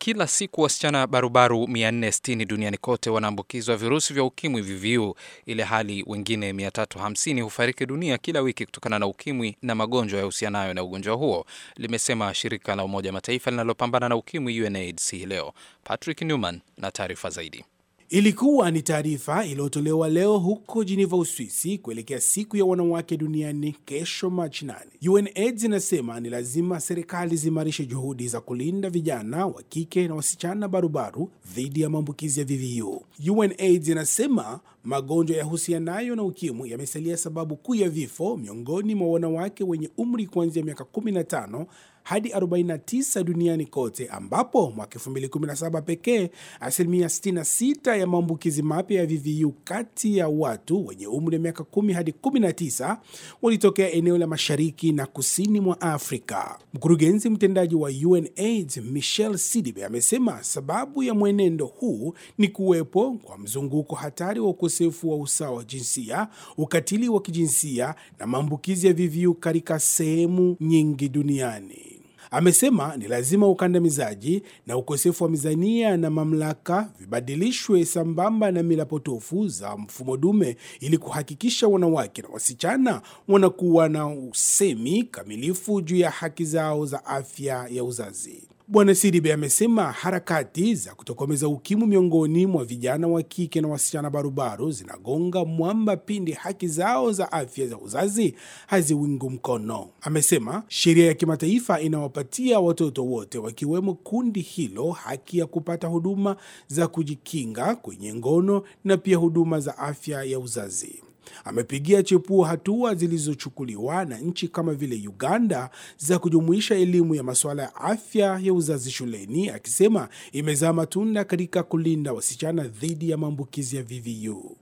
Kila siku wasichana barubaru 460 duniani kote wanaambukizwa virusi vya ukimwi VVU, ile hali wengine 350 hufariki dunia kila wiki kutokana na ukimwi na magonjwa yahusianayo na ugonjwa huo, limesema shirika la Umoja Mataifa linalopambana na ukimwi UNAIDS hii leo. Patrick Newman na taarifa zaidi. Ilikuwa ni taarifa iliyotolewa leo huko Geneva, Uswisi, kuelekea siku ya wanawake duniani kesho Machi 8. UNAIDS inasema ni lazima serikali ziimarishe juhudi za kulinda vijana wa kike na wasichana barubaru dhidi ya maambukizi ya VVU. UNAIDS inasema magonjwa yahusianayo na ukimwi yamesalia sababu kuu ya vifo miongoni mwa wanawake wenye umri kuanzia miaka 15 hadi 49 duniani kote, ambapo mwaka 2017 pekee asilimia 66 ya maambukizi mapya ya VVU kati ya watu wenye umri wa miaka 10 hadi 19 walitokea eneo la mashariki na kusini mwa Afrika. Mkurugenzi mtendaji wa UNAIDS Michelle Sidibe amesema sababu ya mwenendo huu ni kuwepo kwa mzunguko hatari wa ukosefu wa usawa wa jinsia, ukatili wa kijinsia na maambukizi ya VVU katika sehemu nyingi duniani. Amesema ni lazima ukandamizaji na ukosefu wa mizania na mamlaka vibadilishwe sambamba na mila potofu za mfumo dume ili kuhakikisha wanawake na wasichana wanakuwa na usemi kamilifu juu ya haki zao za afya ya uzazi. Bwana Sidibe amesema harakati za kutokomeza ukimwi miongoni mwa vijana wa kike na wasichana barubaru zinagonga mwamba pindi haki zao za afya za uzazi haziwingu mkono. Amesema sheria ya kimataifa inawapatia watoto wote wakiwemo kundi hilo haki ya kupata huduma za kujikinga kwenye ngono na pia huduma za afya ya uzazi. Amepigia chepuo hatua zilizochukuliwa na nchi kama vile Uganda za kujumuisha elimu ya masuala ya afya ya uzazi shuleni, akisema imezaa matunda katika kulinda wasichana dhidi ya maambukizi ya VVU.